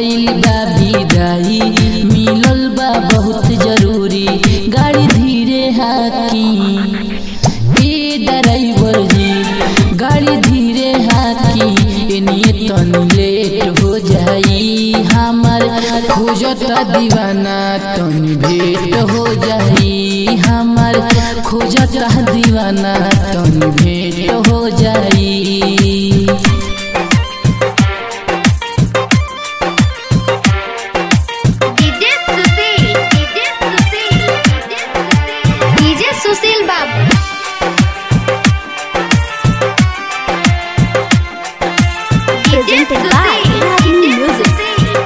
गइल बा विदाई मिलल बा बहुत जरूरी गाड़ी धीरे हाकी ए ड्राइवर जी गाड़ी धीरे हाकी एनिए तनी लेट हो जाई हमार खोजता दीवाना तनी भेंट हो जाई हमार खोजता दीवाना तनी भेंट हो जाई DJ Sushil DJ Sushil DJ Sushil बाबू Presented by Ragini Music.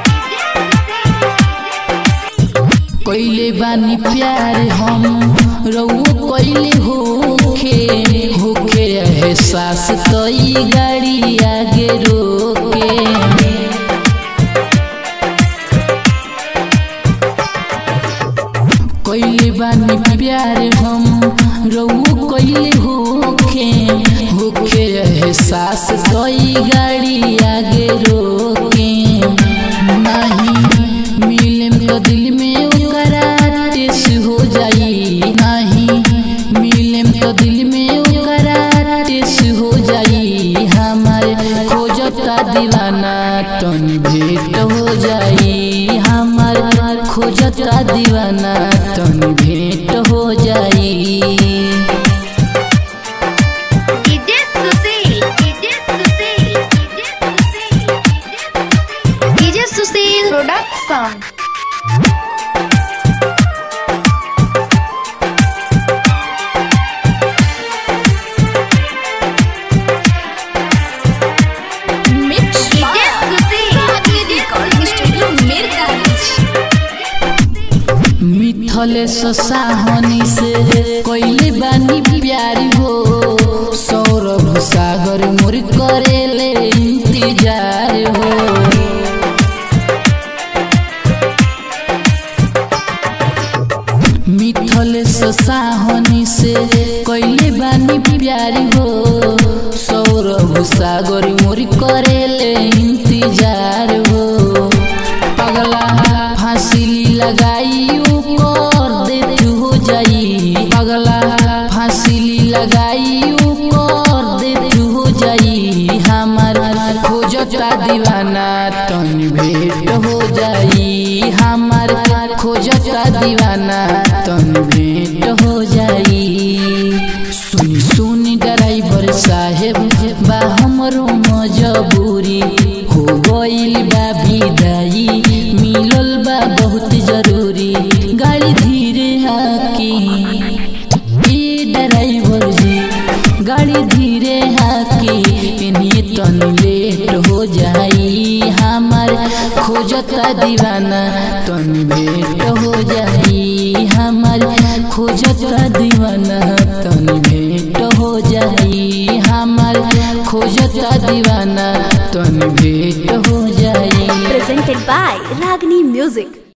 कैले बानी प्यार हम रउओ कैले होखे होखे एहसास तई गाड़ी आगे रोके कैले बानी प्यार हम रउओ कैले होखे होखे एहसास तई गाड़ी आगे रोके नहीं मिले तो दिल में ओकरा टेस हो जाई नहीं मिले तो दिल में ओकरा टेस हो जाई हमारे खोजता दीवाना तन भेंट हो जाई हमार खोजता दीवाना तन भेंट हो जाई DJ Sushil DJ Sushil DJ Sushil production Mix DJ Sushil Recording Studio Mirgaraj. Mithlesh Sahni से कैले बानी प्यारी हो सौरभ सागर मोर करेले इंतजार हो मिथलेश साहनी से कैले बानी प्यारी हो सौरभ सागर मोर करेले इंतजार हो पगला फांसी लगाई कर देत हो जाई पगला फांसी लगाई कर देत हो जाई हमार खोजता दीवाना तन भेंट हो जाई हमार खोजता दीवाना तन भेंट हो जाई सुनी सुनी ड्राइवर साहेब बा हमरो मजबूरी हो गइल बा विदाई मिलल बा बहुत जरूरी गाड़ी धीरे हाकी ए ड्राइवर जी गाड़ी धीरे हाकी एनिए तनी लेट हो जाई हमार खोजता दीवाना तनी भेंट हो जाई हमार खोजता दीवाना तनी भेंट हो जाई हमार खोजता दीवाना तनी भेंट हो जाई Presented by Ragini Music.